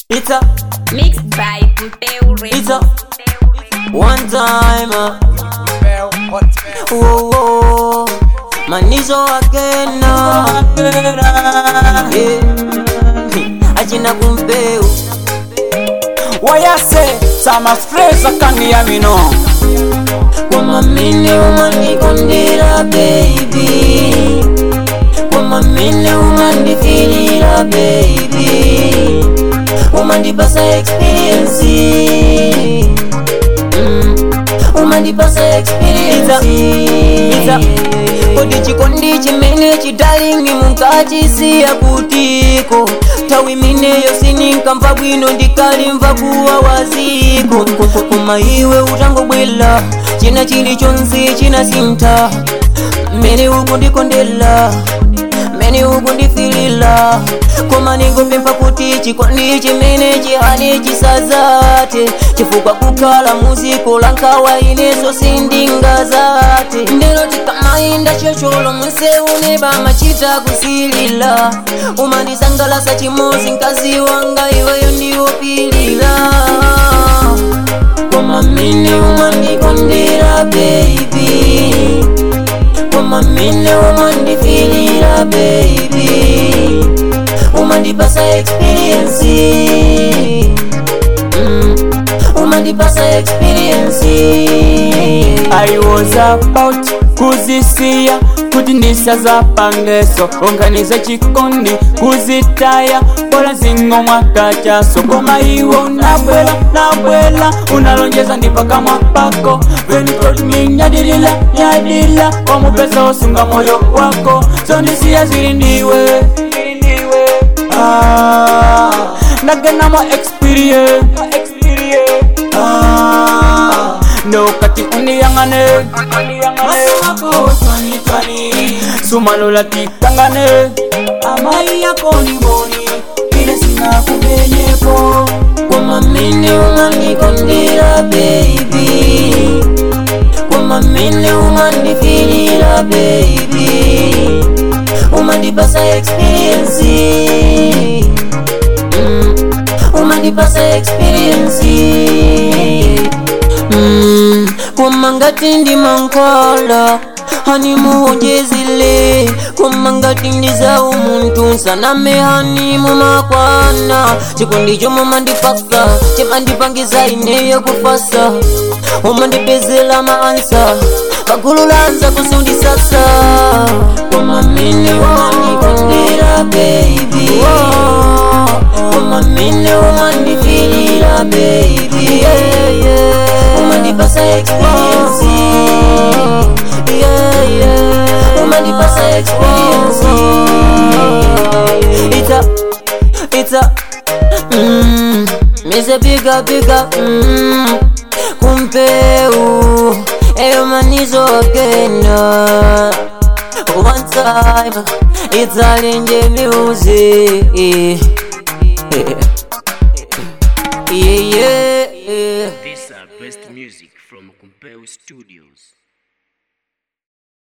It's a, Mixed by Puteu it's a one time. Uh, whoa, whoa, manizo again. Uh, yeah. Achina kumpeu wayase samasfreza kangiya bino kwa mamine umandikondera baby kwa mamine umandifilira baby umandipasa experience mm. umandipasa experience kodi chikondi chimene chidalingi munkachisiya kutiko tawi mineyo sininkamva bwino ndikalimva kuwa waziko koma iwe utangobwela china chilichonse chinasinta mmene ukundikondela mmene ukundifilila koma ningopempha kuti chikondi chimene chihane chisazate chifukwa kukhala muziko la nkhawa ineso sindingazate ndero tikamayenda chocholo munsewu nebamachita kusilila umandisangalasa chimozi mkazi wanga iweyo ndiwopilila koma mine umandikondera baby koma mine umandifilira baby umandipasa experience mm. umandipasa experience i was about kuzisiya kuti ndisazapangeso unganize chikondi kuzitaya bola zingo mwakachaso koma iwe unabwela nabwela unalonjeza ndipakamwa pako When you told me nyadilila nyadila wamupesa osunga moyo wako zondisiya zili ndiwe Ah, ndagenamo experience Ah, ndokati undiyangane sumalola tikangane amai yako ni boni ile sinakubenyepo koma mine umandikondera baby koma mine umandifilira baby umandipasa experience mm. umandipasa experience mm. koma ngati ndi mankhwala hani muhonjezile koma ngati ndiza umuntu nsaname hani mumakwana chikondi chomwe mandipasa chimandipangiza ineyo kufasa umandipezela maansa pagulu lanza kusundisasa koma mine umandikondera baby koma mine umandifilira baby yeah, yeah. umandipasa experience yeah, yeah. umandipasa experience it's a, it's a, mm, mise biga biga mm, kumpeu eyo manizo agenda one time it's all in the music yeah yeah, yeah. These are best music from Kumpeu Studios.